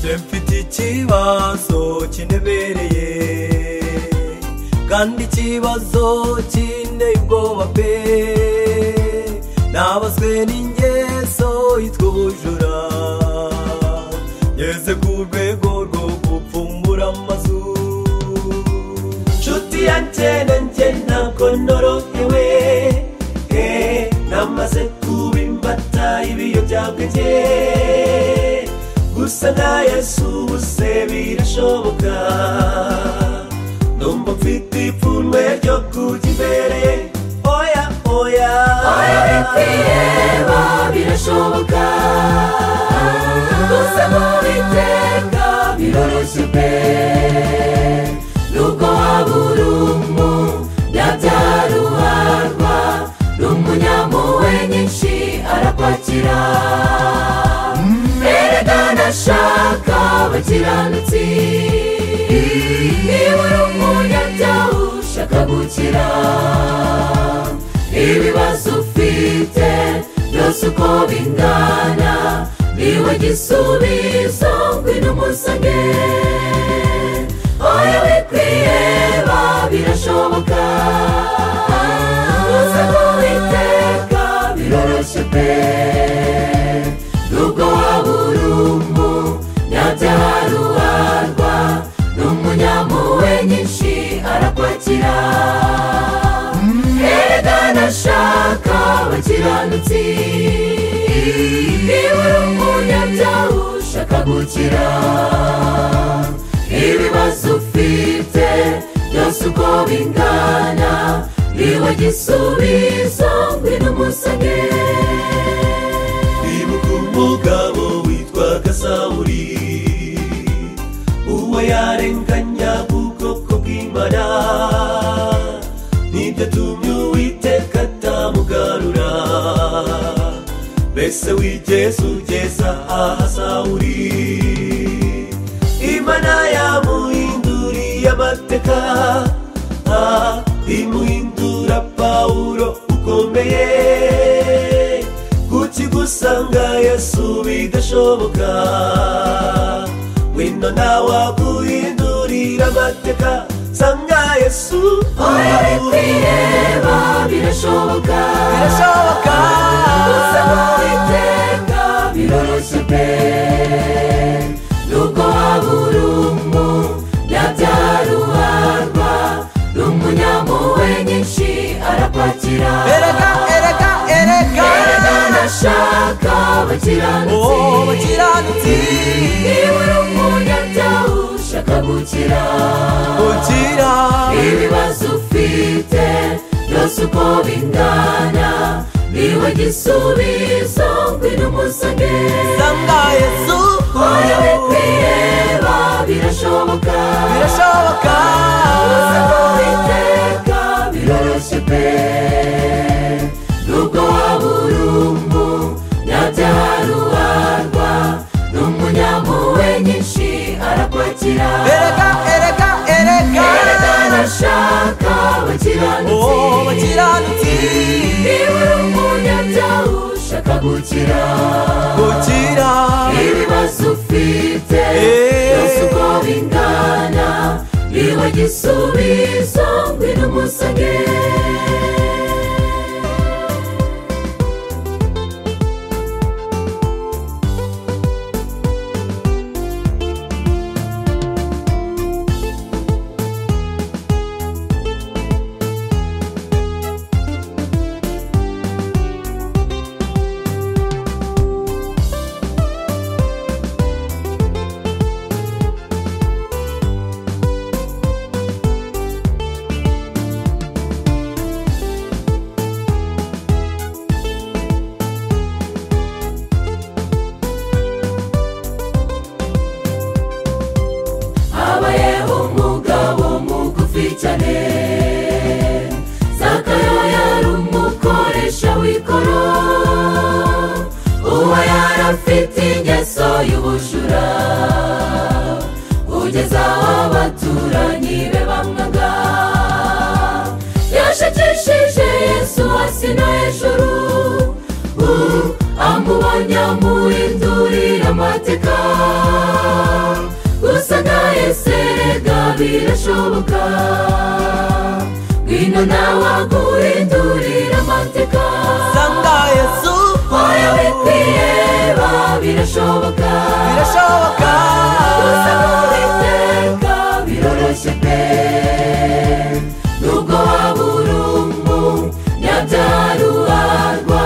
Njye mfite ikibazo kindebereye kandi ikibazo kindeye ubwoba pe nabazwe n'ingeso yitwa ubujura ngeze ku rwego rwo gupfumbura amazu nshuti ya kera njye ntabwo ndorohewe eh, namaze kuba imbata ibiyobyabwenge gusa nta yesu ubuse birashoboka numva mfite ipfunwe ryo kujya imbere oya oya oya bitireba birashoboka gusa mu biteka biroroshye pe nubwo waba uri umu byabyara uwarwa n'umunyampuhwe nyinshi arakwakira erekana ashaka abakiranutsi niba uri umunyabyaha ushaka gukira ibibazo ufite byose uko bingana niwe gisubizo ngwino umusange oya wikwiheba birashoboka gusa kuwiteka biroroshye pe nubwo waba uri umu nyabyarubarwa n'umunyampuhwe nyinshi arakwakira erekana ashaka abakiranutsi niba uri umunyabyaha ushaka gukira ibibazo ufite byose uko bingana niwe gisubizo ngwino umusange ibuka umugabo witwaga sawuri uwo yarenganya ubwoko bw'imana nibyo tumye uwiteka atamugarura mbese wigeze ugeza aha sawuri imana yamuhinduriye amateka ah, imuhindura pawulo ukomeye kuki gusanga yesu bidashoboka wino nawe aguhindurira amateka sanga yesu oya bikwireba birashoboka birashoboka gusa iteka biroroshye pe nubwo waba uri umu nyabyarubarwa n'umunyampuhwe nyinshi arakwakira erega erega erega Erekana ashaka abakiranutsi Oh, abakiranutsi. niba uri umunyabyaha ushaka gukira ukira ibibazo ufite byose uko bingana niwe gisubizo ngwino umusange sanga yesu oya wikwiheba birashoboka birashoboka gusa kuwiteka biroroshye pe nubwo waba uri umu nyabyarubarwa n'umunyampuhwe nyinshi arakwakira erega erega erega Yerekana ashaka abakiranutsi Oh, abakiranutsi. niba uri umunyabyaha ushaka gukira ukira ibibazo ufite Eh. byose uko bingana niwe gisubizo ngwino umusange habayeho umugabo mugufi cyane zakayo yari umukoresha w'ikoro uwo yari afite ingeso y'ubujura kugeza aho abatura isi no hejuru ubu amubonye amuhindurira amateka gusa ntaheserega birashoboka ngwino nawe aguhindurira amateka sanga yesu wowe wikwiyeba birashoboka birashoboka gusa n'uwiteka biroroshye pe nubwo waba uri umunyabyaruharwa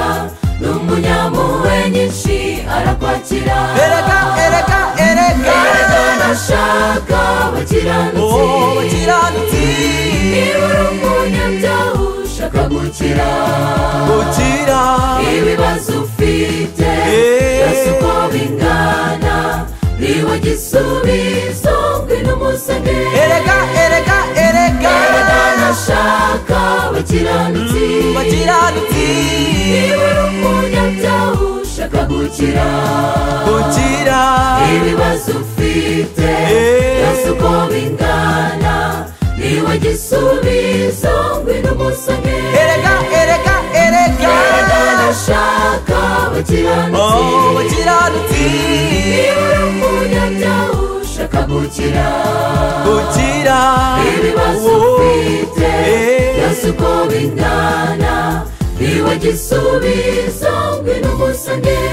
n'umunyampuhwe nyinshi arakwakira ereka ereka ereka Erega nashaka abakiranutsi oh bakiranutsi niba uri umunyabyaha ushaka gukira gukira ibibazo ufite Yeah. byose uko bingana niba gisubizo ngwino umusenge ereka ereka ereka Erega nashaka abakiranutsi bakiranutsi niba uri umunyabyaha ushaka gukira gukira ibibazo ufite Eh. byose uko bingana niwe gisubizo ngwino umusane ereka ereka ereka Erega nashaka abakiranutsi oh bakiranutsi niba uri umunyabyaha ushaka gukira gukira ibibazo ufite Eh. byose uko bingana niwe gisubizo ngwino umusane